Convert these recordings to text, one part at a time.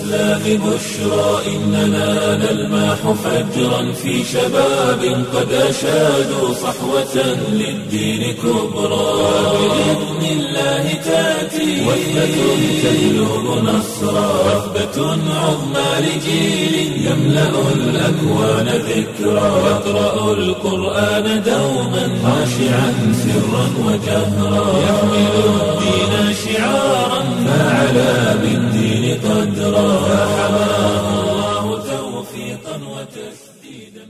الإسلام بشرى إننا نلمح فجرا في شباب قد أشادوا صحوة للدين كبرى بإذن الله تأتي وثبة تجلب نصرا وثبة عظمى لجيل يملأ الأكوان ذكرا يقرأ القرآن دوما خاشعا سرا وجهرا يحمل الدين شعارا فعلى بالدين قدرا فحماه الله توفيقا وتسديدا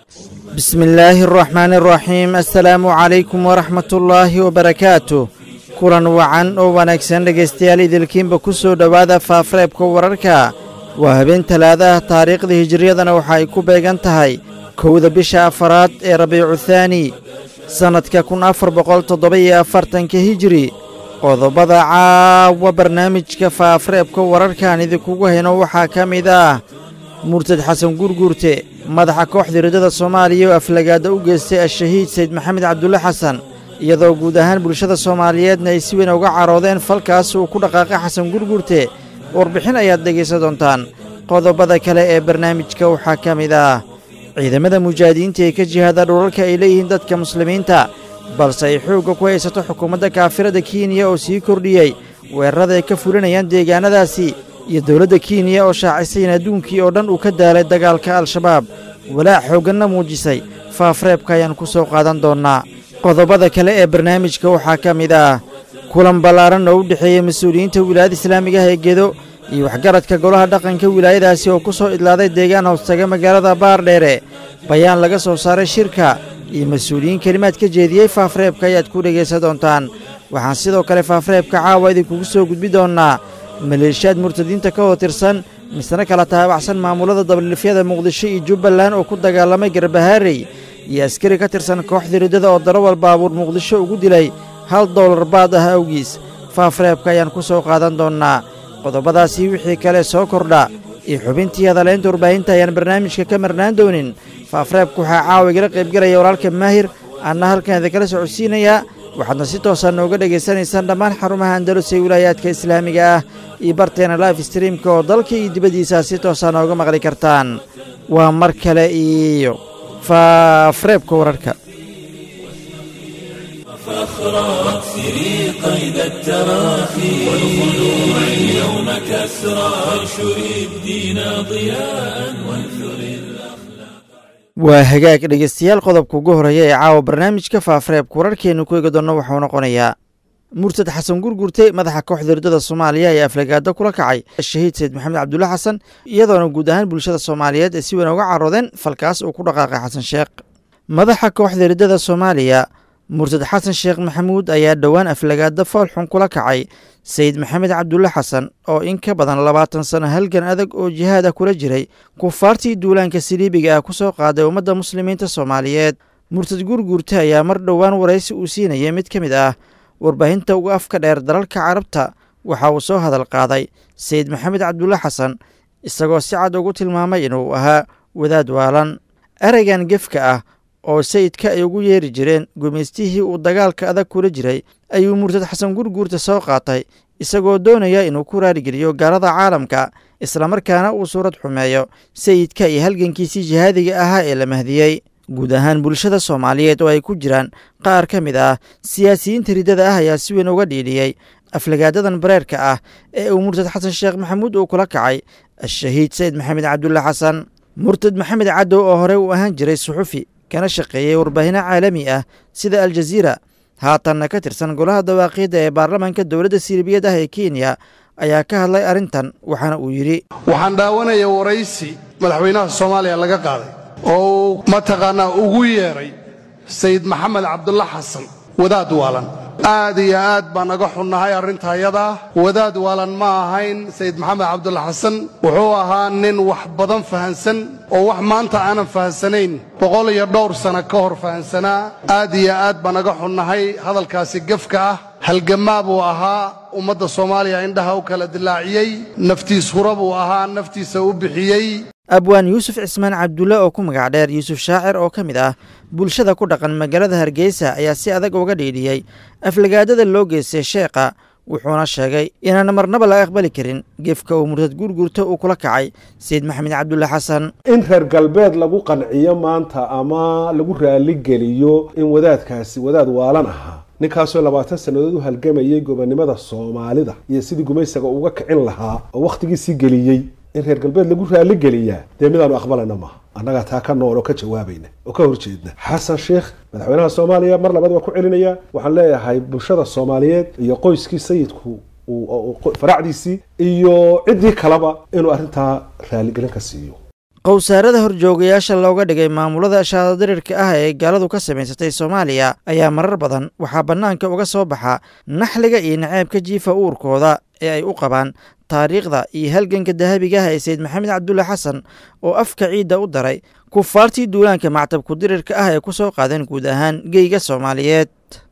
بسم الله الرحمن الرحيم السلaamu calaykum waraxmat ullaahi wabarakaatu kulan wacan oo wanaagsan dhegaystayaal idilkiinba ku soo dhowaada faafareebka wararka waa habeen talaadaha taariikhda hijiriyadana waxa ay ku beegan tahay kowda bisha afaraad ee rabiicu thaani sannadka kun afar boqol toddoba-iyo afartanka hijiri qodobada caawa barnaamijka faafareebka wararkaan idinkugu hayno waxaa ka mid ah murtad xasan gurguurte madaxa kooxda riddada soomaaliya oo aflagaada u geystay al-shahiid sayd maxamed cabdulle xasan iyadoo guud ahaan bulshada soomaaliyeedna ay si weyn uga caroodeen falkaas uu ku dhaqaaqay xasan gurguurte warbixin ayaad dhegaysan doontaan qodobada kale ee barnaamijka waxaa ka mid ah ciidamada mujaahidiinta ee ka jihaada dhulalka ay leeyihiin dadka muslimiinta balse ay xoogga ku haysato xukuumadda kaafirada kenya oo sii kordhiyey weerarada ay ka fulinayaan deegaanadaasi iyo dowladda kenya oo shaacisay in adduunkii oo dhan uu ka daalay dagaalka al-shabaab walaac xoogganna muujisay faafreebka ayaan ku soo qaadan doonnaa qodobada kale ee barnaamijka waxaa ka mid ah kulan ballaaran oo u dhexeeya mas-uuliyiinta wilaayada islaamiga ah ee gedo iyo waxgaradka golaha dhaqanka wilaayadaasi oo ku soo idlaaday deegaan hoostaga magaalada baardheere bayaan laga soo saaray shirka iyo mas-uuliyiin kelimaad ka jeediyey faafreebka ayaad ku dhegaysan doontaan waxaan sidoo kale faafreebka caawa idinkugu soo gudbi doonnaa maleeshiyaad murtadiinta ka hoo tirsan misna kala taabacsan maamulada dabalilifyada muqdisho iyo jubbaland oo ku dagaalamay garbahaarey iyo askari ka tirsan kooxda riddada oo darawal baabuur muqdisho ugu dilay hal doolar baad ah awgiis faafreebka ayaan ku soo qaadan doonnaa qodobadaasii wixii kale soo kordha iyo xubintii hadalaynta warbaahinta ayaan barnaamijka ka marnaan doonin faafreebka waxaa caawa igala qaybgelaya walaalka maahir anna halkan idinkala socodsiinayaa waxaadna si toosaa nooga dhegaysanaysaan dhammaan xarumaha andalus ee wilaayaadka islaamiga ah iyo barteena life streamka oo dalka iyo dibaddiisa si toosaa nooga maqli kartaan waa mar kale iyo faafreebka wararka فاخرى واكسري قيد التراخي والخلوع اليوم كسرى وانشر الدين ضياء وانثر waa hagaag dhegaystayaal qodobka ugu horeeya ee caawa barnaamijka faafareebka wararkeennu ku eegi doonno waxuu noqonayaa murtad xasan gurgurte madaxa kooxda riddada soomaaliya ayaa aflagaado kula kacay shahiid sayd maxamed cabdulle xasan iyadoona guud ahaan bulshada soomaaliyeed ay si weyn uga caroodeen falkaas uu ku dhaqaaqay xasan sheekh madaxa kooxda riddada soomaaliya murtad xasan sheekh maxamuud ayaa dhowaan aflagaado foolxun kula kacay sayid maxamed cabdulle xasan oo in ka badan labaatan sano halgan adag oo jihaad ah kula jiray kufaartii duulaanka saliibiga ah ku soo qaaday ummadda muslimiinta soomaaliyeed murtad gurguurte ayaa mar dhowaan waraysi uu siinayay mid ka mid ah warbaahinta uga afka dheer dalalka carabta waxa uu soo hadal qaaday sayid maxamed cabdulle xasan isagoo si cad ugu tilmaamay inuu ahaa wadaad waalan ereygan gefka ah oo sayidka ay ugu yeeri jireen gumaystihii uu dagaalka adag kula jiray ayuu murtad xasan gurguurta soo qaatay isagoo doonaya inuu ku raarigeliyo gaalada caalamka islamarkaana uu suurad xumeeyo sayidka iyo halgankiisii jihaadiga ahaa ee la mahdiyey guud ahaan bulshada soomaaliyeed oo ay ku jiraan qaar ka mid ah siyaasiyiinta riddada ah ayaa si weyn uga dhiidhiyey aflagaadadan bareerka ah ee uu murtad xasan sheekh maxamuud uu kula kacay al-shahiid sayid maxamed cabdulle xasan murtad maxamed cadow oo horey uu ahaan jiray suxufi kana shaqeeyey warbaahinno caalami ah sida aljaziira haatanna ka tirsan golaha dawaaqiidda ee baarlamaanka dowladda siilibiyad ah ee kenya ayaa ka hadlay arrintan waxaana uu yidhi waxaan dhaawanaya waraysi madaxweynaha soomaaliya laga qaaday oo uu mataqaanaa ugu yeedhay sayid maxamed cabdulla xasan wadaad waalan aad iyo aad baan naga xunnahay arrinta ayadaa wadaad waalan ma ahayn sayid maxamed cabdulla xasan wuxuu ahaa nin wax badan fahansan oo wax maanta aanan fahansanayn boqol iyo dhowr sano ka hor fahansanaa aad iyo aad baan naga xunnahay hadalkaasi gefka ah halgamaa buu ahaa ummadda soomaaliya indhaha u kala dilaaciyey naftiis hura buu ahaa naftiisa u bixiyey abwaan yuusuf cismaan cabdulle oo ku magac dheer yuusuf shaacir oo ka mid ah bulshada ku dhaqan magaalada hargeysa ayaa si adag uga dhiidhiyey aflagaadada loo geystay sheekha wuxuuna sheegay inaan marnaba laga aqbali karin gefka uu murtad guurguurta uu kula kacay sayid maxamed cabdulle xasan in reer galbeed lagu qanciyo maanta ama lagu raaligeliyo in wadaadkaasi wadaad waalan ahaa ninkaasoo labaatan sannadood u halgamayay gobonnimada soomaalida iyo sidii gumaysaga uga kicin lahaa oo wakhtigiisii geliyey in reer galbeed lagu raaligeliyaa dee midaanu aqbalayna maaha annagaa taa ka nool oo ka jawaabayna oo ka horjeedna xasan sheekh madaxweynaha soomaaliya mar labaad waa ku celinaya waxaan leeyahay bulshada soomaaliyeed iyo qoyskii sayidku faracdiisii iyo ciddii kaleba inuu arrintaa raaligelin ka siiyo qowsaarada horjoogayaasha looga dhigay maamulada shaadadirirka ah ee gaaladu ka samaysatay soomaaliya ayaa marar badan waxaa bannaanka uga soo baxa naxliga iyo naceebka jiifa uurkooda ee ay u qabaan taariikhda iyo halganka dahabiga ah ee sayid maxamed cabdulle xasan oo afka ciidda u daray kufaartii duulaanka mactabku dirirka ah ee ku soo qaadeen guud ahaan geyga soomaaliyeed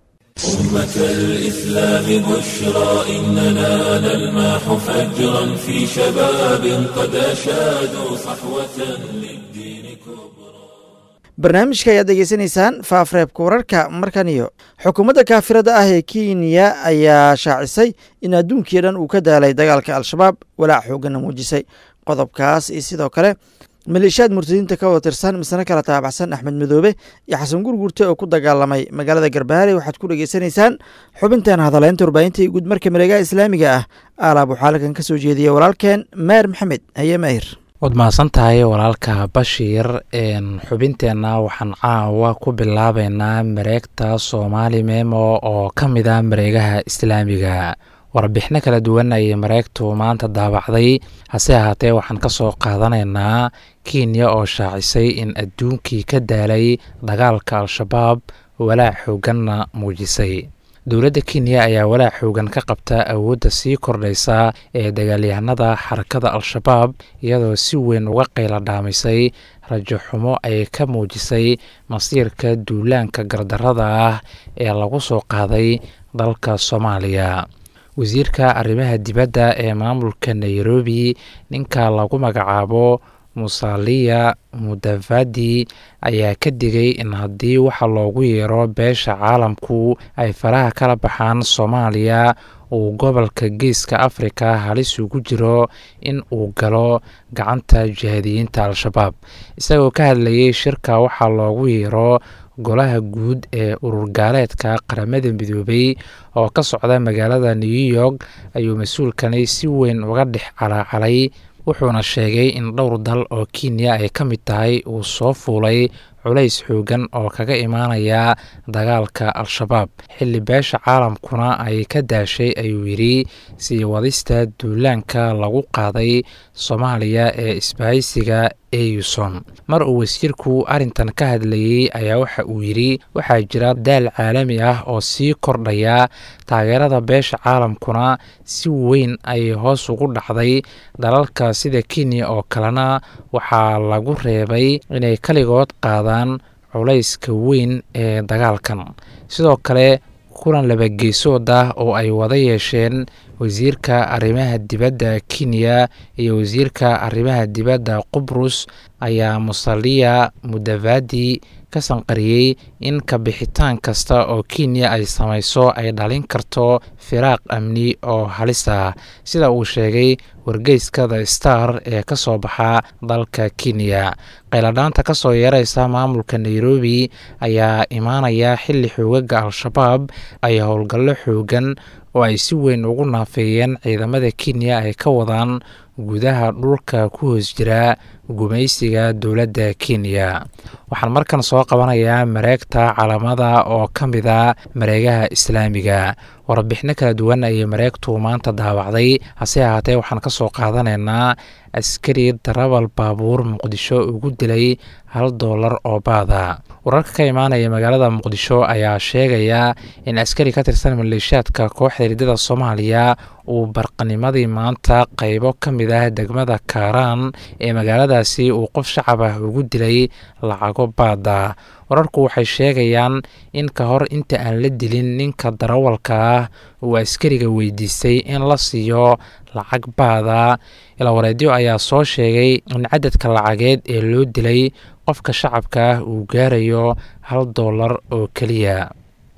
أمة الإسلام بشرى إننا نلمح فجرا في شباب قد أشادوا صحوة للدين كبرى barnaamijka ayaad degeysanaysaan faafreebka wararka markan iyo xukuumadda kaafirada ah ee kenya ayaa shaacisay in adduunkii dhan uu ka daalay dagaalka al-shabaab walaac xooggana muujisay qodobkaas iyo sidoo kale maleeshiyaad murtadiinta ka wada tirsan misne kala taabaxsan axmed madoobe iyo xasan gurgurte oo ku dagaalamay magaalada garbaharey waxaad ku dhegeysanaysaan xubintan hadaleynta warbaahinta iyo guudmarka mareegaha islaamiga ah aalaab waxaa halkan ka soo jeediya walaalkeen meer maxamed haye maahir waad mahadsan tahay walaalka bashiir xubinteenna waxaan caawa ku bilaabeynaa mareegta soomaali memo oo ka mid ah mareegaha islaamiga warbixino kala duwan ayay mareegtu maanta daabacday hase ahaatee waxaan ka soo qaadanaynaa kenya oo shaacisay in adduunkii ka daalay dagaalka al-shabaab walaac xooganna muujisay dowladda kenya ayaa walaac xoogan ka qabta awoodda sii kordhaysa ee dagaalyahanada xarakada al-shabaab iyadoo si weyn uga qayla dhaamisay rajo xumo ay ka muujisay masiirka duulaanka gardarada ah ee lagu soo qaaday dalka soomaaliya wasiirka arrimaha dibadda ee maamulka nairobi ninka lagu magacaabo musaliya mudavadi ayaa ka digay in haddii waxa loogu yeero beesha caalamku ay faraha kala baxaan soomaaliya uu gobolka geeska afrika halis ugu jiro in uu galo gacanta jihaadiyiinta al-shabaab isagoo ka hadlayay shirka waxaa loogu yeero golaha guud ee ururgaaleedka qaramada midoobay oo ka socda magaalada new york ayuu mas-uulkani si weyn uga dhex calaacalay wuxuuna sheegay in dhowr dal oo kenya ay ka mid tahay uu soo fuulay culays xoogan oo kaga imaanaya dagaalka al-shabaab xilli beesha caalamkuna ay ka daashay ayuu yidhi sii wadista duulaanka lagu qaaday soomaaliya ee isbahaysiga euson mar uu wasiirku arrintan ka hadlayey ayaa waxa uu yidhi waxaa jira daal caalami ah oo sii kordhaya taageerada beesha caalamkuna si weyn ay hoos ugu dhacday dalalka sida kenya oo kalena waxaa lagu reebay inay kaligood qaadaan culayska weyn ee dagaalkan sidoo kale kulan labageesood ah oo ay wada yeesheen wasiirka arrimaha dibadda kenya iyo wasiirka arrimaha dibadda qubrus ayaa musaliya mudavadi ka sanqariyey in kabixitaan kasta oo kenya ay samayso ay dhalin karto firaaq amni oo halis ah sida uu sheegay wargeyska the star ee ka soo baxa dalka kenya qayladhaanta ka soo yeeraysa maamulka nairobi ayaa imaanaya xilli xoogaga al-shabaab ay howlgallo xoogan oo ay si weyn ugu naafeeyeen ciidamada kenya ay ka wadaan gudaha dhulka ku hoos jira gumaysiga dowladda kenya waxaan markan soo qabanayaa mareegta calamada oo ka mid a mareegaha islaamiga warbixino kala duwan ayay mareegtu maanta daawacday hase ahaatee waxaan ka soo qaadanaynaa askari darabal baabuur muqdisho ugu dilay hal doolar oo baada wararka ka imaanaya magaalada muqdisho ayaa sheegaya in askari ka tirsan maleeshiyaadka kooxda hiridada soomaaliya uu barqanimadii maanta qaybo ka mid ah degmada kaaraan ee magaaladaasi uu qof shacab ah ugu dilay lacago baada wararku waxay sheegayaan in ka hor inta aan la dilin ninka darawalka ah uu askariga weydiistay in la siiyo lacag baada ilawareedyo ayaa soo sheegay in cadadka lacageed ee loo dilay qofka shacabka ah uu gaarayo hal doolar oo keliya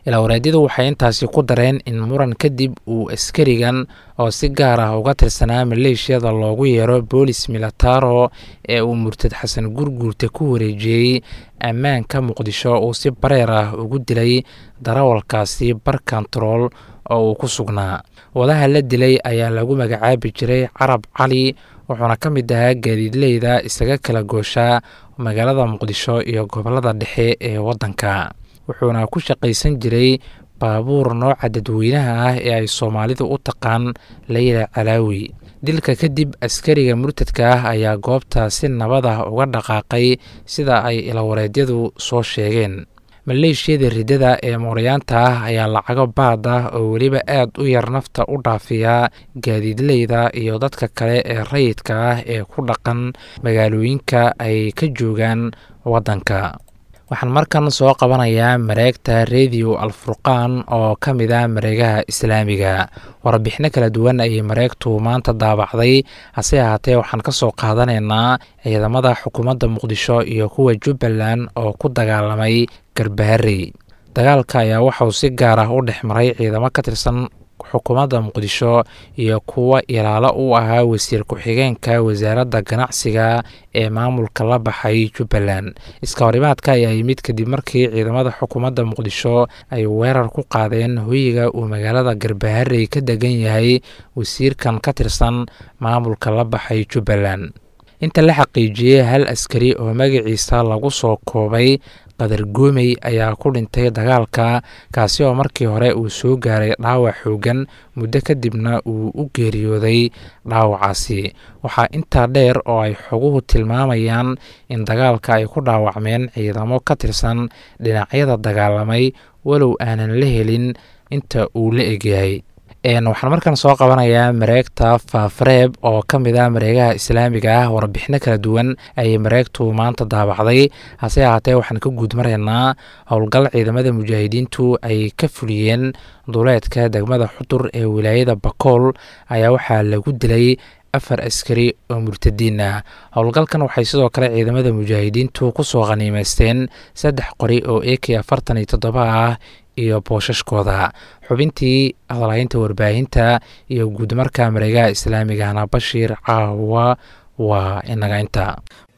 ilaawareedyadu waxay intaasi ku dareen in muran kadib uu askarigan oo si gaar ah uga tirsanaa maleeshiyada loogu yeero boolis milataro ee uu murtad xasan gurguurta ku wareejiyey ammaanka muqdisho uu si bareer ah ugu dilay darawalkaasi bar kontarool oo uu ku sugnaa wadaha la dilay ayaa lagu magacaabi jiray carab cali wuxuuna ka mid ahaa gaadiidleyda isaga kala gooshaa magaalada muqdisho iyo gobolada dhexe ee waddanka wuxuuna ku shaqaysan jiray baabuur nooca dadweynaha ah ee ay soomaalidu u taqaan layla calaawi dilka kadib askariga murtadka ah ayaa goobta si nabad ah uga dhaqaaqay sida ay ilawareedyadu soo sheegeen maleeshiyada riddada ee mooryaanta ah ayaa lacago baad ah oo weliba aad u yar nafta u dhaafiya gaadiidleyda iyo dadka kale ee rayidka ah ee ku dhaqan magaalooyinka ay ka joogaan waddanka waxaan markan soo qabanayaa mareegta rediyo alfurqaan oo ka mid ah mareegaha islaamiga warbixino kala duwan ayay mareegtu maanta daabacday hase ahaatee waxaan ka soo qaadanaynaa ciidamada xukuumadda muqdisho iyo kuwa jubbaland oo ku dagaalamay garbaharey dagaalka ayaa waxauu si gaar ah u dhex maray ciidamo ka tirsan xukuumadda muqdisho iyo kuwa ilaalo u ahaa wasiir ku-xigeenka wasaaradda ganacsiga ee maamulka la baxay jubbaland iska horimaadka ayaa yimid kadib markii ciidamada xukuumadda muqdisho ay weerar ku qaadeen hoyiga uu magaalada garbaharey ka degan yahay wasiirkan ka tirsan maamulka la baxay jubbaland inta la xaqiijiyey hal askari oo magaciisa lagu soo koobay qadar goomey ayaa ku dhintay dagaalka kaasi oo markii hore uu soo gaaray dhaawac xoogan muddo kadibna uu u geeriyooday dhaawacaasi waxaa intaa dheer oo ay xoguhu tilmaamayaan in dagaalka ay ku dhaawacmeen ciidamo ka tirsan dhinacyada dagaalamay walow aanan la helin inta uu la egyahay waxaan markan soo qabanayaa mareegta faafareeb oo ka mid ah mareegaha islaamiga ah warbixino kala duwan ayay mareegtu maanta daabacday hase ahaatee waxaan ka guud maraynaa howlgal ciidamada mujaahidiintu ay ka fuliyeen duleedka degmada xudur ee wilaayada bakool ayaa waxaa lagu dilay afar askari oo murtadiin ah howlgalkan waxay sidoo kale ciidamada mujaahidiintu kusoo khaniimeysteen saddex qori oo ak afartan iyo toddoba ah iyo boosashkooda xubintii hadalhaynta warbaahinta iyo guudmarka mareegaha islaamigahna bashiir caawa waa inaga inta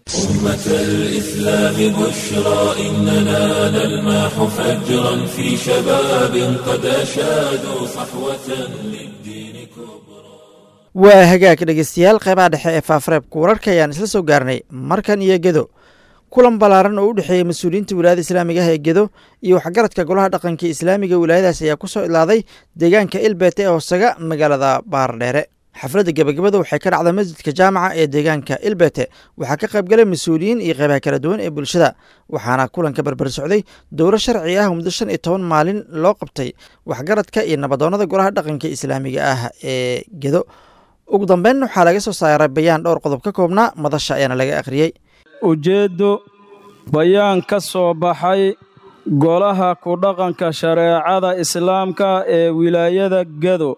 أمة الإسلام بشرى إننا نلمح فجرا في شباب قد أشادوا صحوة للدين كبرى waa hagaag dhegeystayaal qeybaha dhexe ee faafareebka wararka ayaan isla soo gaarnay markan iyo gedo kulan ballaaran oo u dhexeeyey mas-uuliyiinta wilaayada islaamiga ah ee gedo iyo waxgaradka golaha dhaqanka islaamiga wilaayadaas ayaa ku soo ilaaday deegaanka ilbete ee hoosaga magaalada baardheere xafladda gebagabada waxay ka dhacday masjidka jaamaca ee deegaanka ilbete waxaa ka qaybgalay mas-uuliyiin iyo qeybaha kala duwan ee bulshada waxaana kulanka berber socday dowro sharci ah muddo shan iyo toban maalin loo qabtay waxgaradka iyo nabadoonnada golaha dhaqanka islaamiga ah ee gedo ugu dambeyn waxaa laga soo saaray bayaan dhowr qodob ka koobnaa madasha ayaana laga akhriyey ujeeddo bayaan ka soo baxay golaha ku dhaqanka shareecada islaamka ee wilaayada gedo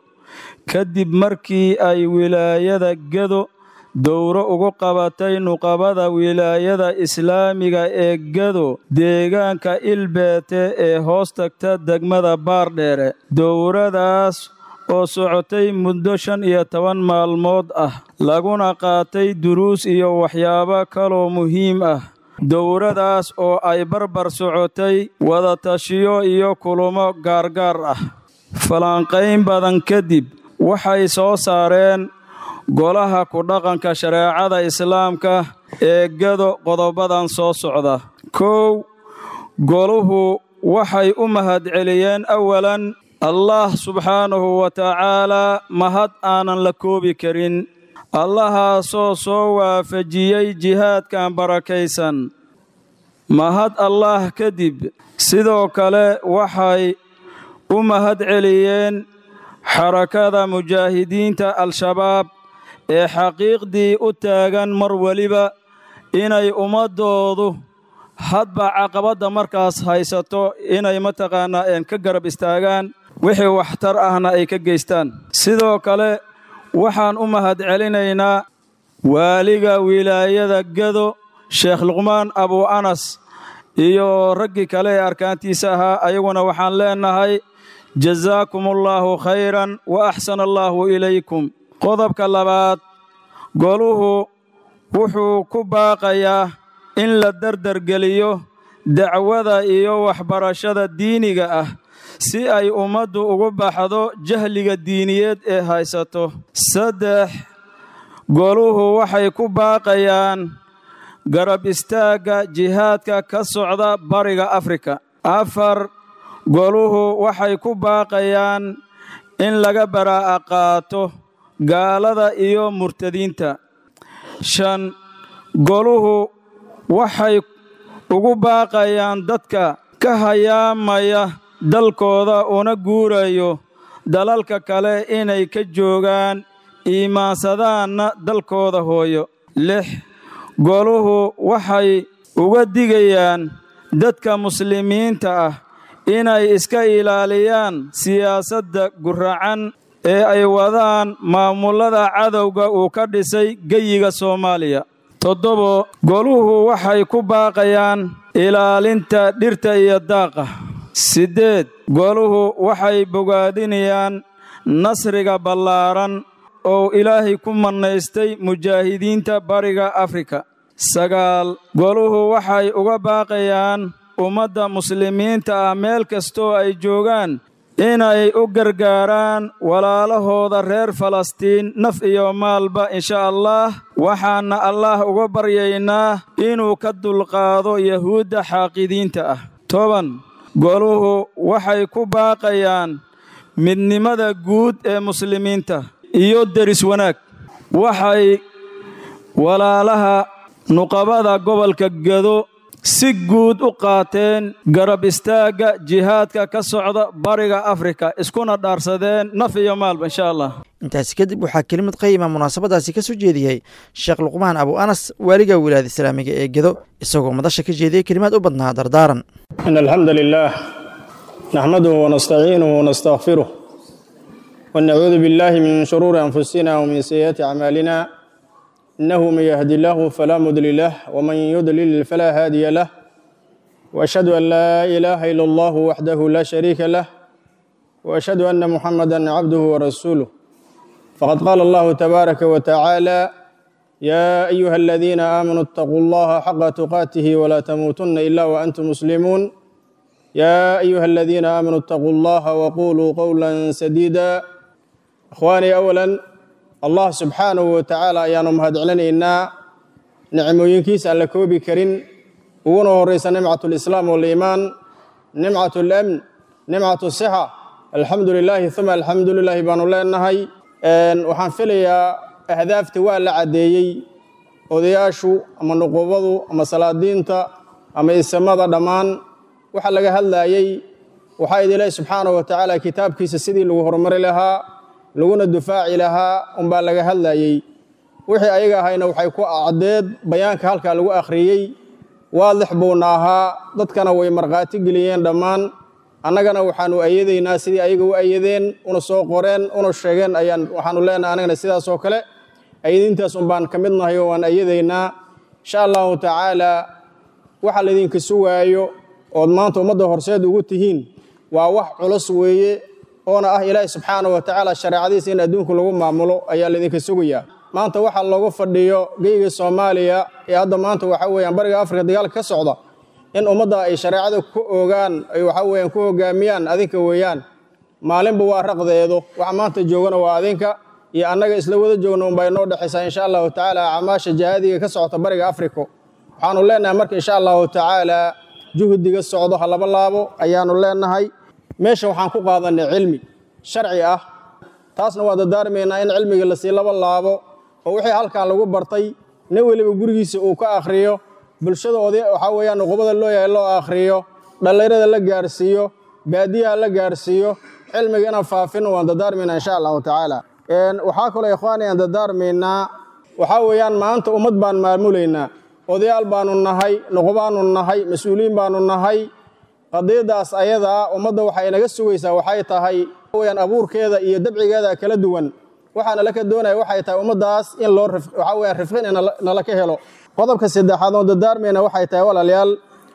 kadib markii ay wilaayada gedo dowro ugu qabatay nuqabada wilaayada islaamiga ee gedo deegaanka ilbeete ee hoos tagta degmada baardheere dowradaas oo socotay muddo shan iyo toban maalmood ah laguna qaatay duruus iyo waxyaabo kaloo muhiim ah dowradaas oo ay barbar socotay wadatashiyo iyo kulamo gaargaar ah falanqayn badan kadib waxay soo saareen golaha ku dhaqanka shareecada islaamka ee gado qodobadan soo socda kow goluhu waxay u mahadceliyeen awalan allah subxaanahu wa tacaalaa mahad aanan la koobi karin allahaasoo soo waafajiyey jihaadkan barakaysan mahad allaah kadib sidoo kale waxay u mahad celiyeen xarakada mujaahidiinta al-shabaab ee xaqiiqdii u taagan mar weliba inay ummaddoodu hadba caqabadda markaas haysato inay mataqaannaa een ka garab istaagaan wixii waxtar ahna ay ka geystaan sidoo kale waxaan u mahad celinaynaa waaliga wilaayada gado sheekh luqmaan abu anas iyo raggii kale ee arkaantiisa ahaa ayaguna waxaan leennahay jazaakum allaahu khayran wa axsana allaahu ilaykum qodobka labaad goluhu wuxuu ku baaqayaa in la dardargeliyo dacwada iyo waxbarashada diiniga ah si ay ummaddu ugu baxdo jahliga diiniyeed ee haysato saddex goluhu waxay ku baaqayaan garab istaagga jihaadka ka socda bariga afrika afar goluhu waxay ku baaqayaan in laga baraa'a qaato gaalada iyo murtadiinta shan goluhu waxay ugu baaqayaan dadka ka hayaamaya dalkooda una guurayo dalalka kale inay ka joogaan iimaansadaanna dalkooda hooyo lix goluhu waxay uga digayaan dadka muslimiinta ah inay iska ilaaliyaan siyaasadda guracan ee ay wadaan maamullada cadowga uu ka dhisay geyiga soomaaliya toddobo goluhu waxay ku baaqayaan ilaalinta dhirta iyo daaqa siddeed goluhu waxay bogaadinayaan nasriga ballaaran oo ilaahay ku mannaystay mujaahidiinta bariga afrika sagaal goluhu waxay uga baaqayaan ummadda muslimiinta ah meel kastoo ay joogaan inay u gargaaraan walaalahooda reer falastiin naf iyo maalba insha allah waxaana allaah uga baryaynaa inuu ka dulqaado yahuudda xaaqidiinta ah toban goluhu waxay ku baaqayaan midnimada guud ee muslimiinta iyo deris wanaag waxay walaalaha nuqabada gobolka gedo si guud u qaateen garab istaagga jihaadka ka socda bariga afrika iskuna dhaarsadeen naf iyo maalba insha allah intaasi kadib waxaa kelimad qayima munaasabadaasi ka soo jeediyey sheekh luqmaan abu anas waaliga wilaayada islaamiga ee gedo isagoo madasha ka jeediyey kelimaad u badnaa dardaaran in alxamda lilaah naxmaduhu wanastaciinuhu wanastakfiruh wanacuudu biاllahi min shuruuri anfusina wmin sayi'aati acmaalina inahu man yahdi illahu falaa mudli lah wman yudlil falaa haadiya lah waashhadu an laa ilaaha ila allahu waxdahu laa shariika lah waashhadu ana muxamada cabduhu warasuuluh faqad qaala allahu tabaaraka wa tacaala yaa ayuha aladiina aamanuu اtaquu allaha xaqa tuqaatihi walaa tamuutunna ila waantum muslimuun yaa ayuha aladiina aamanuu اtaquu allaha waquluu qowla sadiida ikhwaanii awalan allah subxaanahu wa tacaala ayaanu mahadcelinaynaa nicmooyinkiisa aan la koobi karin uguna horeysa nimcat lislaam waliimaan nimcat lamn nimcat sixa alxamdu lilaahi uma alxamdu lilaahi baanu leenahay waxaan filayaa ahdaafta waa la caddeeyey odayaashu ama nuqubadu ama salaadiinta ama isamada dhammaan waxa laga hadlayey waxaa id ilaahi subxaanahu wa tacaala kitaabkiisa sidii lagu horumari lahaa laguna dufaaci lahaa unbaa laga hadlayey wixii ayaga ahayna waxay ku caddeed bayaanka halkaa lagu akhriyey waadix buuna ahaa dadkana way markhaati geliyeen dhammaan annagana waxaanu ayadaynaa sidii ayaga u ayadeen una soo qoreen una sheegeen ayaan waxaanu leenahay annagana sidaasoo kale ayadiintaas unbaan ka mid nahay oo waan ayadaynaa insha allahu tacaala waxa laydinka sugaayo ood maanta ummadda horseed ugu tihiin waa wax culus weeye oona ah ilaahi subxaanahu wa tacaala shareecadiisa in adduunku lagu maamulo ayaa laydinka sugayaa maanta waxa loogu fadhiyo geyga soomaaliya ee hadda maanta waxa weeyaan bariga afrika dagaalka ka socda in ummadda ay shareecada ku ogaan ay waxa weeyaan ku hogaamiyaan adinka weeyaan maalinba waa raqdeedo waxa maanta joogana waa adinka iyo annaga isla wada joogna unbaa inoo dhexaysaa insha allahu tacaala acmaasha jihaadiga ka socota bariga afrika waxaanu leenahay marka insha allahu tacaala juhdiga socdo ha laba laabo ayaanu leenahay meesha waxaan ku qaadanay cilmi sharci ah taasna waa dadaarmaynaa in cilmiga lasii laba laabo oo wixii halkan lagu bartay nin weliba gurigiisa uu ka akhriyo bulshada oday waxaa weeyaan nuqubada loo yahay loo akhriyo dhallinyarada la gaarsiiyo baadiyaha la gaarsiiyo cilmiga inaan faafino waan dadaarmaynaa insha allahu tacaala waxaa kaloo ikhwaani aan dadaarmaynaa waxaa weeyaan maanta ummad baan maamulaynaa odayaal baanu nahay nuqubaanu nahay mas-uuliyiin baanu nahay qadiyadaas ayadaa ummadda waxay naga sugaysaa waxay tahay weyaan abuurkeeda iyo dabcigeeda kala duwan waxaana laka doonaya waxay tahay ummaddaas in loo waxaa weyaan rifqin nala ka helo qodobka saddexaad oon dadaarmayna waxay tahay walaalayaal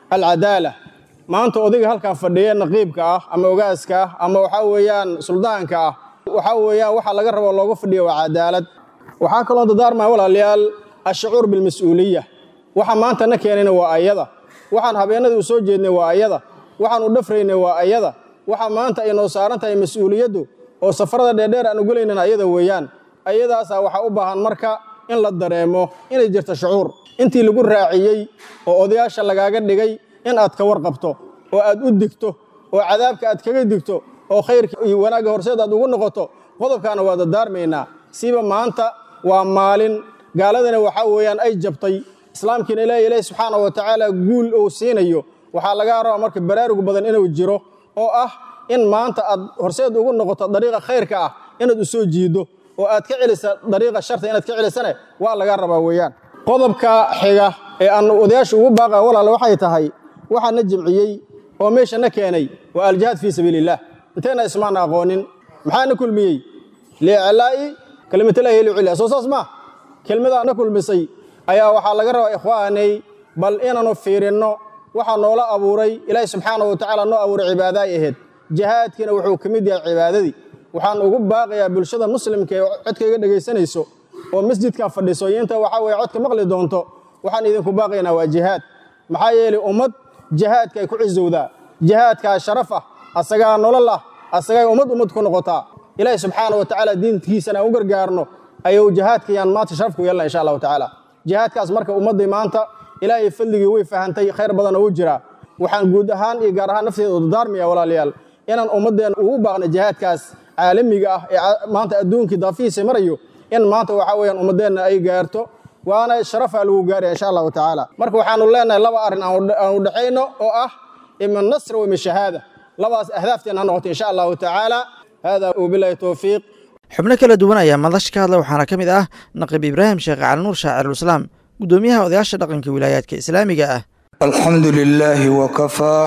alcadaala maanta odayga halkan fadhiya naqiibka ah ama ogaaska ah ama waxaa weeyaan suldaanka ah waxaa weeyaan waxa laga rabo looga fadhiya waa cadaalad waxaa kaloo dadaarmaya walaalayaal ashucuur bilmas-uuliya waxa maanta na keenayna waa ayada waxaan habeenadii u soo jeednay waa ayada waxaan u dhafraynay waa ayada waxa maanta ay noo saaran tahay mas-uuliyaddu oo safarada dheerdheer aan ugelaynan ayada weeyaan ayadaasaa waxaa u baahan marka in la dareemo inay jirto shucuur intii lagu raaciyey oo odayaasha lagaaga dhigay in aad ka warqabto oo aad u digto oo cadaabka aad kaga digto oo khayrka iyo wanaagga horseed aad ugu noqoto qodobkaana waa dadaarmaynaa siba maanta waa maalin gaaladana waxaa weeyaan ay jabtay islaamkiina ilaahi ilaahi subxaana wa tacaala guul uu siinayo waxaa laga rabaa marka baraarugu badan inuu jiro oo ah in maanta aad horseed ugu noqoto dariiqa khayrka ah inaad u soo jiido oo aad ka celisa dariiqa sharta inaad ka celisane waa laga rabaa weeyaan qodobka xiga ee aan odayaasha ugu baaqa walaal waxay tahay waxaa na jimciyey oo meesha na keenay waa aljihaad fii sabiiliillah intayna ismaana aqoonin maxaa na kulmiyey liiclaa'i kalimatillaahi liculya soo saas maa kelmadaa na kulmisay ayaa waxaa laga rabaa ikhwaanay bal inaanu fiirinno waxaa noola abuuray ilaahi subxaana wa tacaala noo abuuray cibaadaay ahayd jihaadkiina wuxuu ka mid yahay cibaadadii waxaan ugu baaqayaa bulshada muslimka ee codkayga dhegaysanayso oo masjidkan fadhiso iyo inta waxaa weye codka maqli doonto waxaan idinku baaqaynaa waa jihaad maxaa yeelay ummad jihaadka ay ku cizowdaa jihaadkaa sharaf ah asagaa nolol ah asagay ummad ummad ku noqotaa ilaahi subxaana wa tacaala diinkiisana aan u gargaarno ayuu jihaadkayaan maanta sharaf ku yeelna insha allahu tacaala jihaadkaas marka ummaddii maanta ilaahay fadligii way fahantay khayr badanoo u jiraa waxaan guud ahaan iyo gaar ahaan nafteeda u dardaarmaya walaalayaal inaan ummaddeenna ugu baaqno jihaadkaas caalamiga ah ee maanta adduunkii daafihiisa marayo in maanta waxaa weeyaan ummaddeenna ay gaarto waana sharafaa lagu gaaraya insha allahu tacaala marka waxaanu leenahay laba arrin aan u dhexayno oo ah ima nasr wa ima shahaada labadaas ahdaafteena ha noqoto insha allahu tacaala hada wabilahi towfiiq xubno kala duwan ayaa madash ka hadla waxaana ka mid ah naqiib ibraahim sheekh cali nuur shaacirulislaam gudoomiyaha odayaasha dhaqanka wilaayaadka islaamiga ah alxamdu lilaahi wakafaa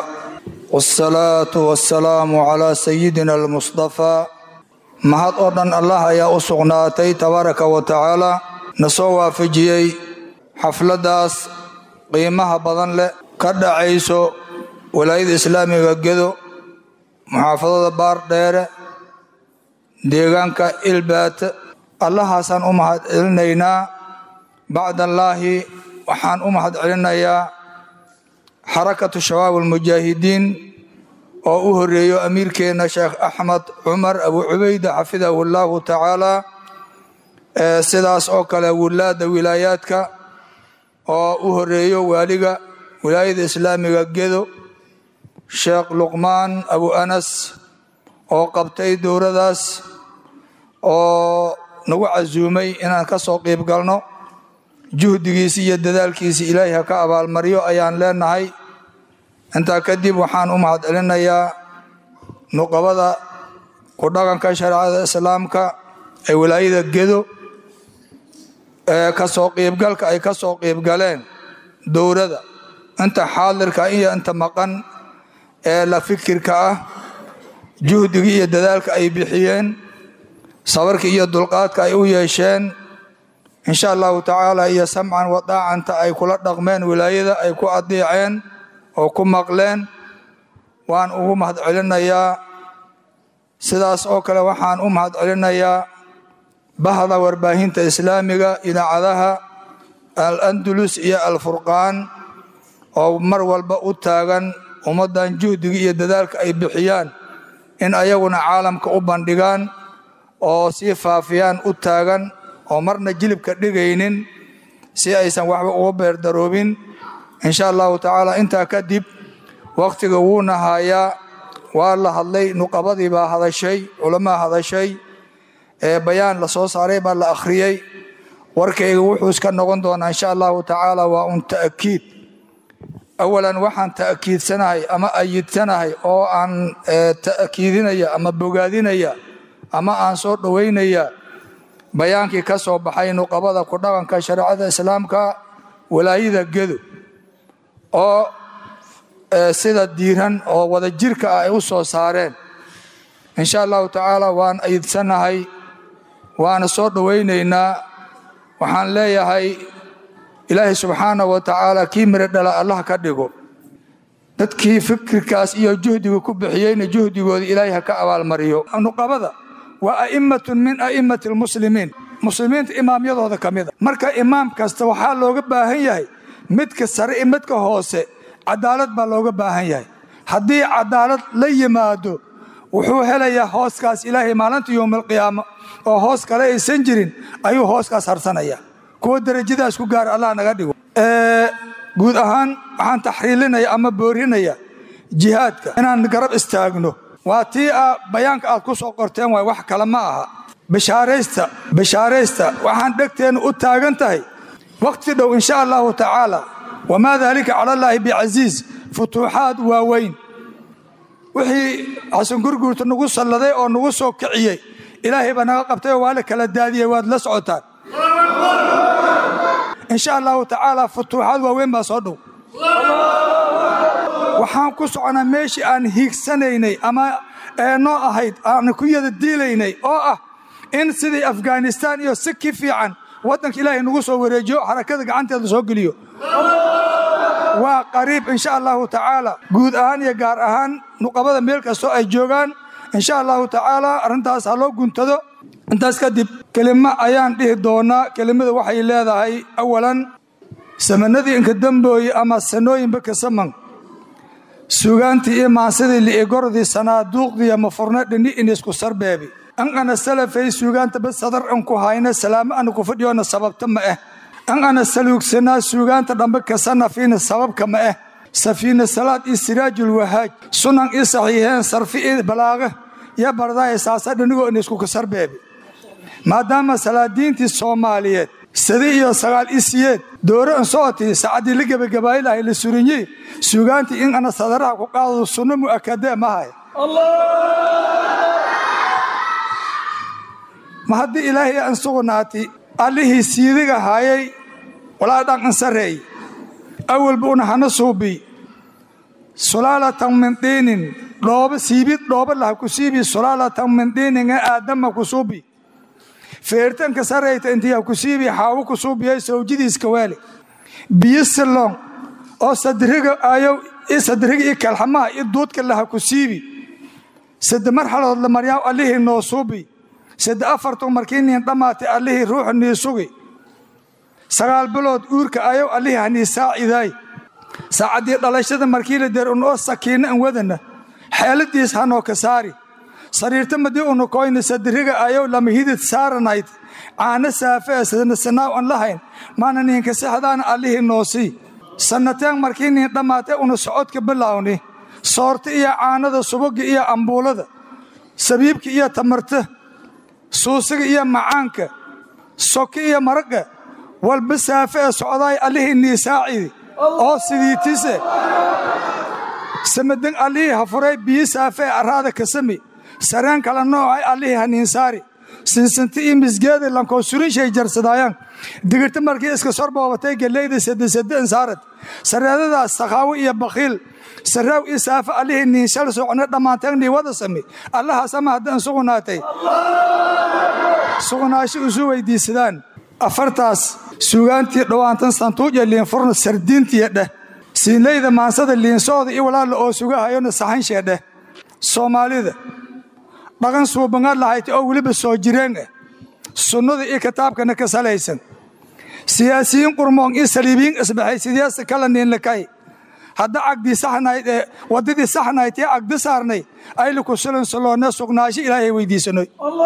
wاsalaatu wasalaamu calaa sayidina almusطafaa mahad oo dhan allah ayaa u sugnaatay tabaaraka wa tacaala na soo waafajiyey xafladdaas qiimaha badan leh ka dhacayso walaayada islaamiga gedo muxaafadada baardheere deegaanka ilbaat allahaasaan u mahad celinaynaa bacdallaahi waxaan u mahad celinayaa xarakatu shabaab almujaahidiin oo u horeeyo amiirkeenna sheekh axmed cumar abu cubayda xafidahu allaahu tacaala sidaas oo kale wulaadda wilaayaadka oo u horeeyo waaliga wilaayada islaamiga gedo sheekh luqmaan abu anas oo qabtay dowradaas oo nagu casuumay inaan ka soo qiib galno juhdigiisi iyo dadaalkiisi ilaahay ha ka abaalmaryo ayaan leenahay intaa kadib waxaan u mahad celinayaa nuqabada ku dhaqanka shareecada islaamka ee wilaayada gedo ee ka soo qiibgalka ay ka soo qiibgaleen dowrada inta xaadirka iyo inta maqan ee la fikirka ah juhdigii iyo dadaalka ay bixiyeen sabarka iyo dulqaadka ay u yeesheen insha allahu tacaala iyo samcan wadaacanta ay kula dhaqmeen wilaayada ay ku adeeceen oo ku maqleen waan ugu mahad celinayaa sidaas oo kale waxaan u mahad celinayaa bahda warbaahinta islaamiga idaacadaha al andulus iyo alfurqaan oo mar walba u taagan ummaddan juhdiga iyo dadaalka ay bixiyaan in ayaguna caalamka u bandhigaan oo sii faafiyaan u taagan oo marna jilibka dhigaynin si aysan waxba uga beerdaroobin insha allahu tacaala intaa kadib wakhtiga wuuna haayaa waa la hadlay nuqabadii baa hadashay culamaa hadashay ee bayaan la soo saaray baa la akhriyey warkayga wuxuu iska noqon doonaa insha allahu tacaala waa un ta'kiid awalan waxaan ta'kiidsanahay ama ayidsanahay oo aan ta'kiidinaya ama bogaadinaya ama aan soo dhowaynaya bayaankii ka soo baxay nuqabada ku dhaqanka shareecada islaamka walaayada gedo oo sida diiran oo wada jirka ah ay u soo saareen insha allahu tacaala waan ayidsanahay waana soo dhowaynaynaa waxaan leeyahay ilaahay subxaana wa tacaala kii miro dhala allah ka dhigo dadkii fikirkaas iyo juhdiga ku bixiyeyna juhdigooda ilaahay ha ka abaalmariyo nuqabada waa a'immatun min a'immati almuslimiin muslimiinta imaamyadooda ka mida marka imaam kasta waxaa looga baahan yahay midka sare iyo midka hoose cadaalad baa looga baahan yahay haddii cadaalad la yimaado wuxuu helayaa hooskaas ilaahay maalinta yowmalqiyaamo oo hoos kale aysan jirin ayuu hooskaas harsanaya kuwa derajadaas ku gaara allah naga dhigo guud ahaan waxaan taxriilinaya ama boorinaya jihaadka inaan garab istaagno waa tii a bayaanka aad ku soo qorteen waay wax kale ma aha bishaaraysta bishaaraysta waxaan dhegteenna u taagan tahay wakhti dhow insha allahu tacaala wamaa daalika cala allaahi bicasiis futuuxaad waaweyn wixii xasan gurguurta nagu salladay oo nagu soo kiciyey ilaahay baa naga qabtay oo waa la kala daadiyey waad la socotaan insha allahu tacaala futuuxaad waaweyn baa soo dhow waxaan ku soconaa meeshii aan hiigsanaynay ama noo ahayd aan ku yada diilaynay oo ah in sidii afghanistaan iyo si ki fiican waddanka ilaahay nagu soo wareejiyo xarakada gacanteeda soo geliyo waa qariib insha allahu tacaala guud ahaan iyo gaar ahaan nuqabada meel kastoo ay joogaan insha allahu tacaala arrintaas ha loo guntado intaas kadib kelimo ayaan dhihi doonaa kelimada waxay leedahay awalan samanadii inka dambooye ama sanooyinba kasaman suugaantii iyo maansidii li'igordii sanaaduuqdiiyo mafurna dhini inisku sarbeebi an ana salafay suugaanta ba sadar an ku hayna salaamo ana ku fadhiyoona sababta ma ah an ana saluugsanaa suugaanta dhambe kasanafiina sababka ma ah safiina salaad iyo siraajul wahaaj sunan ii saxiixeen sarfi ii balaaqa iyo bardaaya saasa dhinigoo inisku kasarbeebi maadaama salaadiintii soomaaliyeed sadi iyo sagaal isiyeed doore an socotii sacaddii la gebagabaaylahay la surinyi suugaantii in ana sadaraha ku qaadado sunno mu'akadee mahay ma haddii ilaahay an sugnaati allihii siidiga haayay walaa dhan an sarreey awalba una hana suubi sulaalatan min diinin dhooba siibid dhooba laha ku siibi sulaalatan min diinin ee aadama ku suubi feertanka sarayta intii ha ku siibi xaawo ku suubiyay sawjidiiska waali biyo silloon oo sadriga ayow i sadriga iyo kalxamaha iyo duudka laha ku siibi sadde marxalood la maryaa allihii noo suubi sadde afartu markii niin dhammaatay allihii ruuxa nii sugi sagaal bilood uurka ayow allihii hanii saacidaay saacaddii dhalashada markii la der unoo sakiinna an wadana xeeladiis hanoo ka saari sariirta madii una koyna sadriga ayow lama hidid saaranayd caano saafee sadna sanaaw an lahayn maana niinka sexdaana allihii noosii sannateen markii niin dhammaatay una socodka bilaawni soorta iyo caanada subaga iyo ambuulada sabiibka iyo tamarta suusiga iyo macaanka soki iyo maraga walba saafe ee socdaay allihii nii saacidi oo sidiitise samadan allihii ha furay biyi saafe ee arraada ka sami sareen kala noocay allihii haniinsaari sinsinti iyo misgeeda lankoo surishay jarsadaayaan digirta markii iska sor boobatay geleyda sadesade insaarad sareedadaas sakhaawo iyo bakhiil saraaw iyo saafe allihii niinshal socne dhammaanteen nii wada sami allahaasama haddaan sugnaatay sugnaasho isu weydiisadaan afartaas suugaantii dhowaantan santuuja liinfurna sardiintiya dheh siinleyda maansada liinsooda iyo walaalla oo sugahayona saxanshee dheh soomaalida dhaqan suubangaad lahayta oo weliba soo jireen ah sunnada iyo kitaabkana ka salaysan siyaasiyiin qurmoon iyo saliibiyiin isbaxay sideesa kala niinlakay hadda cagdii saxnayd ee waddadii saxnayd ee cagdi saarnay ayla ku sulansuloonne sugnaasho ilaahay weydiisanoy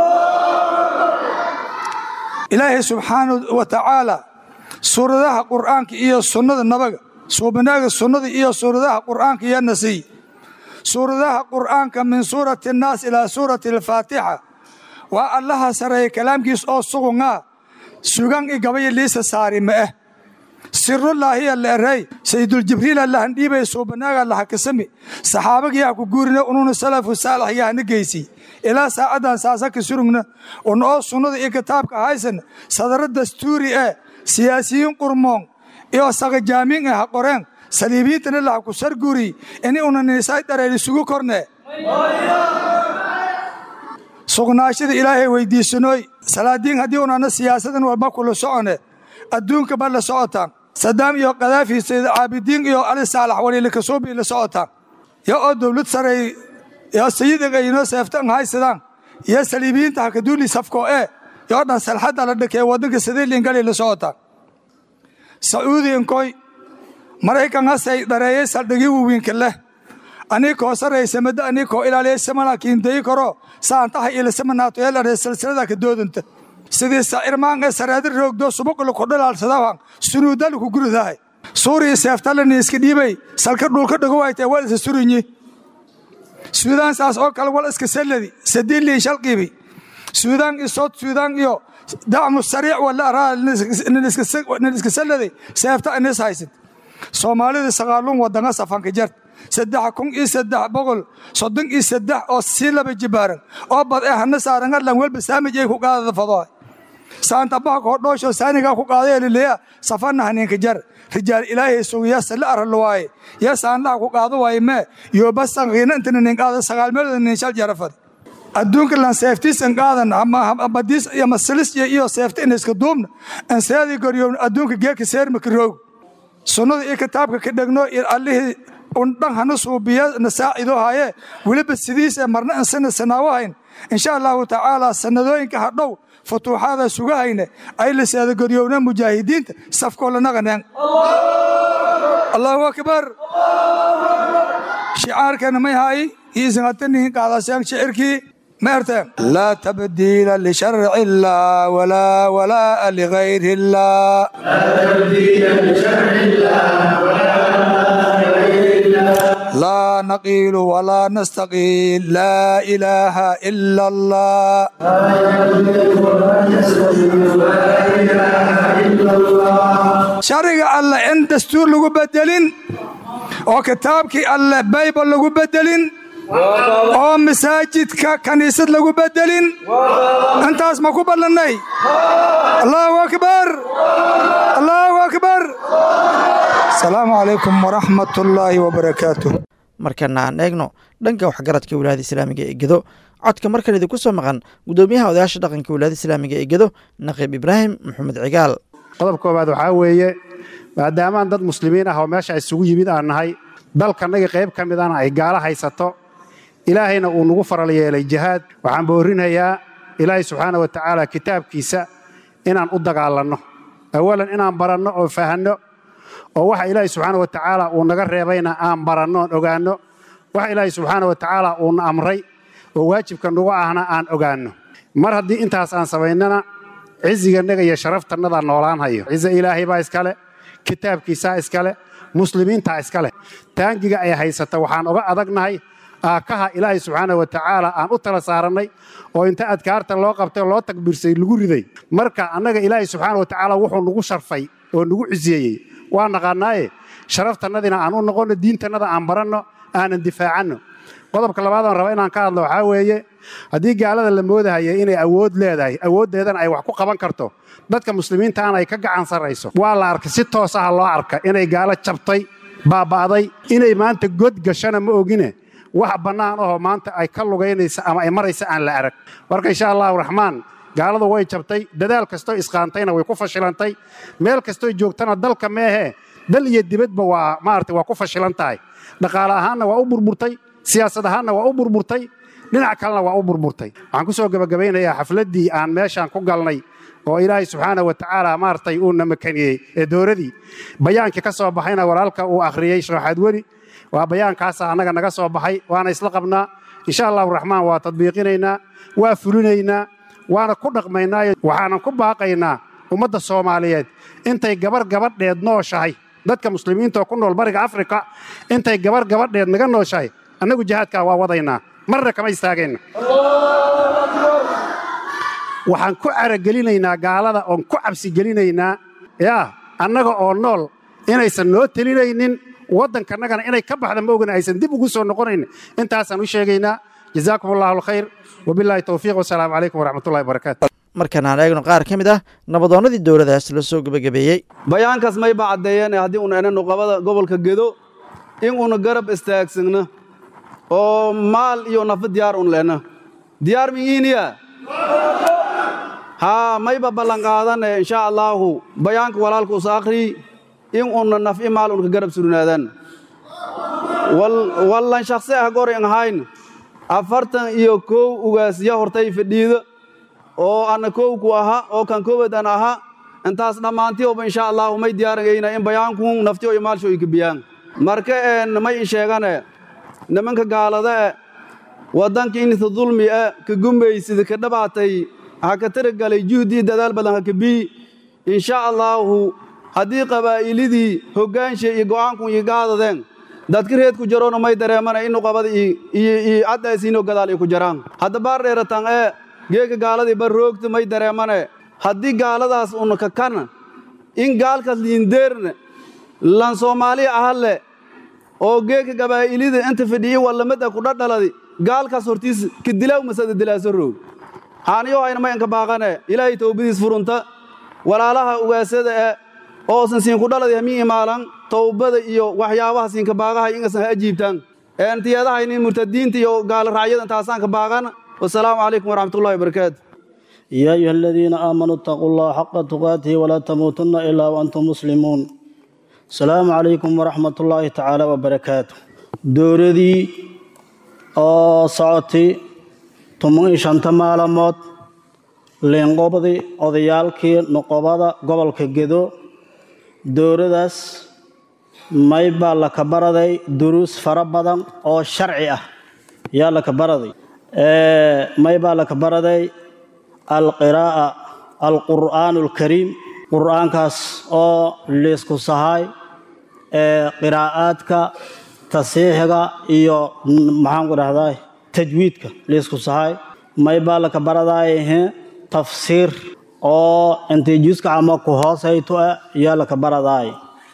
ilaahay subxaanahu wa tacaala suuradaha qur'aanka iyo sunnada nabaga suubanaaga sunnada iyo suuradaha qur'aanka iyo nasiy suuradaha qur'aanka min suurati annaas ilaa suurati alfaatixa waa allaha sareeya kalaamkiis oo sugungaa sugan i gabaya liisa saari ma ah sirullaahiya la erey sayiduljibriila lahandhiibay suubanaaga lahakasami saxaabagiyaa ku guurina ununa salafu saalax yahana geysi ilaa saacaddan saasaka surugna un oo sunnada iyo kitaabka haysan sadaro dastuuri ee siyaasiyiin qurmoon iyo saqajaamiin ah ha qoreen saliibiyiintana laha ku sarguri ini una niisay dhareer isugu korne sugnaashada ilaahay weydiisanooy salaadiin haddii unana siyaasadan walba kula socone adduunka ba la socotaan sadaam iyo kadaafi sayid caabidiin iyo cali saalax waliile kasuubii la socotaan yo oo dowlad sareey yo sayidiga inoo seeftan haysadaan iyo saliibiyiinta hakaduuli safko ee yoo dhan salxadda la dhakee waddanka sadiilingali la socotaan sacuudi inkoy maraykan hasay dhareeyey saldhigii wawiinka leh anii koo saraysa madda anii koo ilaaliya samana kiindayi karo saantaha ilasamanaato eelare silsilada ka doodanta sidii sacirmaan ee sareedi roogdo subuqlu ku dhilaalsadaban sunuudalu ku guridahay suuriya seeftalani iska dhiibay salka dhulka dhagowaytee wal isa surinyi suudaan saas oo kale wal iska salladi sadiiliin shalqiibi suudaan iyo sood suudaan iyo dacmu sariic wala araa nin iska salladay seefta inis haysid soomaalida sagaalun wadanga safanka jart saddex kun iyo saddex boqol soddon iyo saddex oo sii laba jibaaran oo bad ee hana saaran adlan welba saamij ay ku qaadada fadoa saanta baha koo dhoosho saanigaa ku qaaday lileya safana haninka jar rijaal ilaahay sugiya sala aralo waaye ya saanlaha ku qaado waaye mee yo basan qiina intana nin qaada sagaal meelood nin shal jarafad adduunka lan seeftiisan qaadan amadiis iyo masilis iyo seefta in iska duubna an seedii goryown adduunka geeka seermaka roog sunnada iyo kitaabka ka dhegno iyo allihii undhan hana suubiya na saacido haye weliba sidiisa marna ansana sanaawahayn insha allahu tacaala sanadooyinka hadhow futuuxaada sugahayne ay la seedagoryowna mujaahidiinta safkoo lanaqaneen allahu akbar shicaarkana may haayi iisangatanihin qaadaseen shicirkii مارتن لا تبديل لشرع الله ولا ولاء لغير الله لا تبديل لشرع الله ولا ولاء لغير الله لا نقيل ولا نستقيل لا إله إلا الله لا يبدل ولا يستقيل لا إله إلا الله شرع الله إن دستور لغو بدلين وكتابك الله بايبل لغو بدلين oo masaajidka kaniisad lagu bedelin intaas ma ku ballannay allahu akbar allahu akbar asalaamu calaykum waraxmat ullaahi wabarakaatu markana aan eegno dhanka waxgaradka wilaayada islaamiga ee gedo codka markan idinku soo maqan guddoomiyaha odayaasha dhaqanka wilaayada islaamiga ee gedo naqiib ibraahim maxamed cigaal qodob koobaad waxaa weeye maadaamaan dad muslimiin ah oo meesha isugu yimid aan nahay dalkannaga qayb ka midana ay gaalo haysato ilaahayna uu nagu faral yeelay jihaad waxaan boorinayaa ilaahay subxaana wa tacaala kitaabkiisa inaan u dagaalanno awalan inaan baranno oo fahanno oo waxa ilaahay subxaana wa tacaala uu naga reebayna aan baranno oon ogaanno waxa ilaahay subxaana wa tacaala uuna amray oo waajibka nagu ahna aan ogaanno mar haddii intaas aan samaynana cizigannaga iyo sharaftannada noolaan hayo cize ilaahay baa iskale kitaabkiisaa iskale muslimiintaa iskale taangiga ay haysata waxaan oga adagnahay aakaha ilaahay subxaana wa tacaala aan u tala saarannay oo inta adkaarta loo qabtay loo takbiirsay lagu riday marka annaga ilaahay subxaana wa tacaala wuxuu nagu sharfay oo nagu ciseeyey waa naqaannaaye sharaftannadina aan u noqonno diintannada aan baranno aanan difaacanno qodobka labaadaan raba inaan ka hadlo waxaa weeye haddii gaalada la moodahaya inay awood leedahay awooddeedana ay wax ku qaban karto dadka muslimiintaana ay ka gacan sarrayso waa la arkay si toos ah loo arka inay gaalo jabtay baaba'day inay maanta god gashana ma ogine wax bannaan ahoo maanta ay ka lugaynaysa ama ay maraysa aan la arag marka insha allahu raxmaan gaaladu way jabtay dadaal kastoo isqaantayna way ku fashilantay meel kastoo joogtana dalka meehee dal iyo dibadba waa maarata waa ku fashilan tahay dhaqaale ahaanna waa u burburtay siyaasad ahaanna waa u burburtay dhinac kalena waa u burburtay waxaan ku soo gebagabaynayaa xafladdii aan meeshaan ku galnay oo ilaahay subxaana wa tacaala maaragtay uuna makaniyey ee dooradii bayaankii ka soo baxayna walaalka uu akhriyey sharaxaad weli waa bayaankaasa annaga naga soo baxay waana isla qabnaa insha allahu raxmaan waa tadbiiqinaynaa waa fulinaynaa waana ku dhaqmaynaayo waxaanan ku baaqaynaa ummadda soomaaliyeed intay gabar gabadheed nooshahay dadka muslimiintaoo ku nool bariga afrika intay gabar gabadheed naga nooshahay annagu jihaadkaa waa wadaynaa marna kama istaagayna waxaan ku caragelinaynaa gaalada oon ku cabsigelinaynaa yaa annaga oo nool inaysan noo telinaynin waddankannagana inay ka baxda ma ogana aysan dib ugu soo noqonayn intaasaan u sheegaynaa jazaakum allahu alkhayr wabilaahi towfiiq wasalaamu calaykum waraxmatullahi wabarakaatu markan aan eegno qaar ka mid ah nabadoonnadii dowladaas la soo gebagabeeyey bayaankaas mayba caddeeyeen haddii una ena nuqabada gobolka gedo in una garab istaagsanno oo maal iyo nafa diyaar un lehna diyaar miyiiniya haa mayba ballanqaadane insha allaahu bayaanka walaalka us akhrii in una naf'i maal unka garab surnaadaan wallan shakhsi ah gorin ahayn afartan iyo kow ugaasya hortay fadhiida oo anna kowku aha oo kan kowad an aha intaas dhammaantioba insha allahu may diyaaragayna in bayaankun nafti o imaalsho ay kabiyaan marka een may in sheegane nimanka gaalada e waddanka inta dulmi e ka gumaysida ka dhabaatay ha ka taragalay juhdii dadaal badan ha kabii insha allaahu haddii qabaa'ilidii hoggaansha iyo go'aankun iyo gaadadeen dadka reedku jaroona may dareemana inu qabada iyo caddaasiinoo gadaal ay ku jaraan hadda baar dheeratan ee geeka gaaladii bar roogta may dareemane haddii gaaladaas una kakana in gaalkaas liindeerne lan soomaaliya ahalle oo geeka gabaa'ilida inta fadhiyi wallamada ku dhadhaladi gaalkaas hortiis ka dilaaw masada dilaaso roog haaniyo hayna may anka baaqane ilaahay towbadiis furunta walaalaha ugaasada e oosan siinku dhaladi hamin imaalan towbada iyo waxyaabaha siinka baaqaha ingasan ha ajiibtaan entiyadahaynin murtadiinta iyo gaala raacyada intaasaanka baaqana wasalaamu calaykum waraxmatullahi wabarakaatu يا أيها الذين آمنوا اتقوا الله حق تقاته ولا تموتن إلا وأنتم مسلمون السلام عليكم ورحمة الله تعالى وبركاته دوردي oo socotay toban iyo shanta maalmood leenqobadii odayaalkii noqobada gobolka gedo dowladaas may baa la ka baraday duruus fara badan oo sharci ah yaa la ka baraday may baa la ka baraday alqiraa'a alqur'aan alkariim qur'aankaas oo liisku sahay qiraa'aadka tasiixiga iyo maxaan ku dhahdaa tajwiidka liisku sahay may baa la ka baradaayhe tafsiir oo intay juska ama ku hoosayto ah yaa la ka baradaay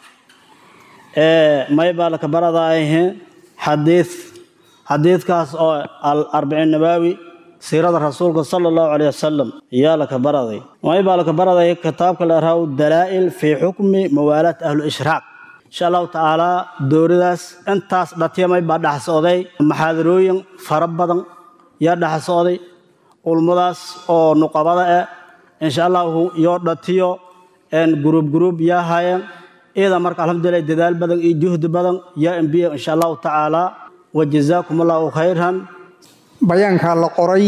may baa la ka baradaayhe xadiid xadiidkaas oo al-arbiciin nabaawi siirada rasuulka sala allahu calayh wasalam yaa la ka baraday may baa la ka baraday kitaabka la raw dalaa'il fii xukmi mawaalaat ahlu ishraaq insha allahu tacaalaa dowladaas intaas dhatyamay baa dhex socday maxaadarooyin fara badan yaa dhex socday ulmadaas oo nuqabada ah insha allahu yoo dhatiyo guruub guruub yaa haayeen iyada marka alxamdulilah dadaal badan iyo juhdi badan yaa embiya insha allahu tacaalaa wa jazaakum allahu khayran bayaankaa la qoray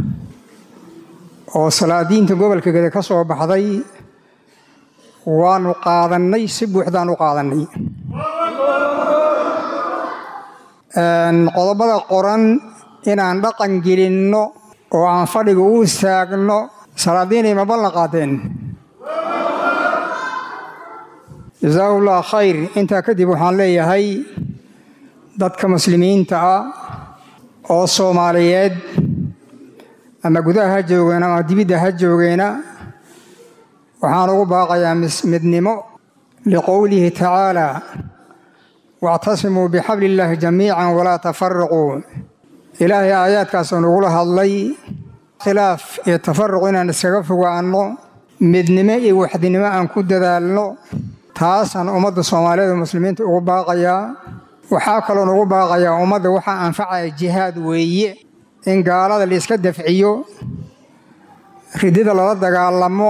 oo salaadiinta gobolka gede ka soo baxday waanu qaadannay si buuxdaan u qaadannay qodobada qoran inaan dhaqan gelinno oo aan fadhiga u istaagno salaadiinay ma ballan qaateen jasaahullah khayr intaa kadib waxaan leeyahay dadka muslimiinta ah oo soomaaliyeed ama gudaha ha joogeena ama dibidda ha joogeena waxaan ugu baaqayaa midnimo liqowlihi tacaalaa wactasimuu bixabli illaahi jamiican walaa tafaraquu ilaahay aayaadkaasoo nagula hadlay khilaaf iyo tafaruq inaan iskaga fogaanno midnimo iyo waxdinimo aan ku dadaalno taasaan ummadda soomaaliyeed oo muslimiinta ugu baaqayaa waxaa kaloon ugu baaqayaa ummadda waxaa anfacaya jihaad weeye in gaalada la iska dafciyo ridida lala dagaalamo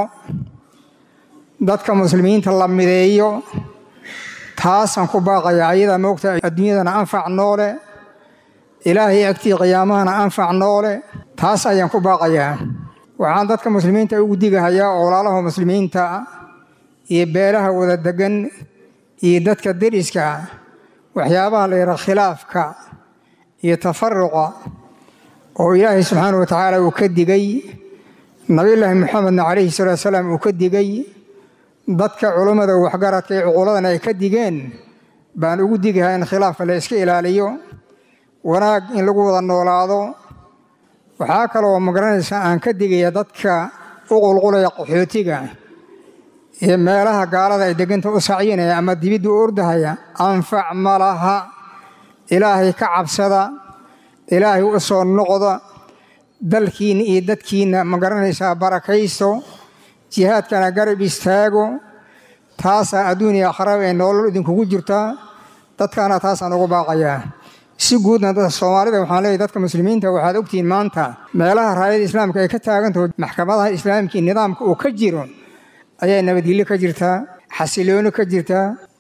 dadka muslimiinta la mideeyo taasaan ku baaqayaa ayadaa moogta adduunyadana anfac noole ilaahay agtii qiyaamahana anfac noole taas ayaan ku baaqayaa waxaan dadka muslimiinta ugu digahayaa oo walaalaha muslimiinta iyo beelaha wada degan iyo dadka deriska waxyaabaha la yidhaha khilaafka iyo tafaruqa oo ilaahay subxaana wa tacaala uu ka digay nabiyulaahi moxamedna calayhi salaatu salaam uu ka digay dadka culummada waxgaradka ee cuquladana ay ka digeen baan ugu digahaa in khilaafka la iska ilaaliyo wanaag in lagu wada noolaado waxaa kaloo magaranaysa aan ka digaya dadka u qulqulaya qaxootiga iyo meelaha gaalada ay deganta u sacyinaya ama dibidda u ordahaya anfac ma laha ilaahay ka cabsada ilaahay u soo noqda dalkiinna iyo dadkiinna ma garanaysaa barakaysto jihaadkana garab istaago taasaa adduuniya akhraba ee nolol idinkugu jirtaa dadkaana taasaan ugu baaqayaa si guudna dadka soomaalida waxaan leeyahy dadka muslimiinta waxaad ogtihiin maanta meelaha raayada islaamka ay ka taagantaho maxkamadaha islaamka iyo nidaamka uu ka jiro ayaa nabadgelyo ka jirtaa xasilooni ka jirtaa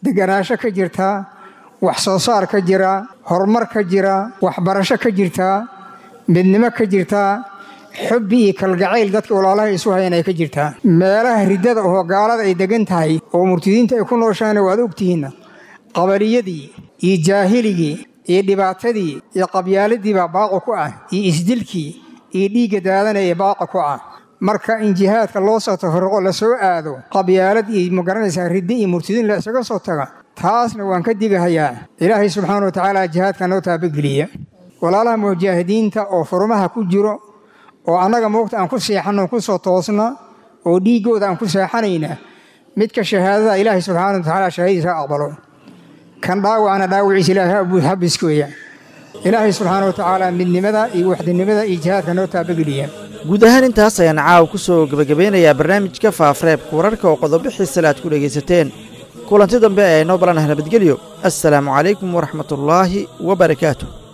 deganaansho ka jirtaa wax soo saar ka jira horumar ka jira waxbarasho ka jirtaa midnimo ka jirtaa xubbi iyo kalgacayl dadka walaalaha isu hayan ay ka jirtaa meelaha riddada oo gaalada ay degan tahay oo murtidiinta ay ku nooshaana waad ogtihiinna qabaliyadii iyo jaahiligii iyo dhibaatadii iyo qabyaaladiibaa baaqo ku ah iyo isdilkii iyo dhiigga daadanaya baaqa ku ah marka in jihaadka loo soo tafarruqo la soo aado qabyaalad iyo magaranaysaa riddi iyo murtidiin la isaga soo taga taasna waan ka digahayaa ilaahay subxaana wa tacaala jihaadka noo taabageliya walaalaha mujaahidiinta oo furmaha ku jiro oo annaga moogta aan ku seexanno ku soo toosna oo dhiiggooda aan ku seexanayna midka shahaadada ilaahay subxaana wa tacaala shahaadadiisa aqbalo kan dhaawacna dhaawiciisa ilaahay habiskeeya ilaahay subxaana wa tacaala midnimada iyo waxdinimada iyo jihaadka noo taabageliya guud ahaan intaas ayaan caawa ku soo gebagabeynayaa barnaamijka faafareebka wararka oo qodobo xiisale aad ku dhegaysateen kulanti dambe ee noo balanaha nabadgelyo assalaamu calaykum waraxmatullaahi wa barakaatu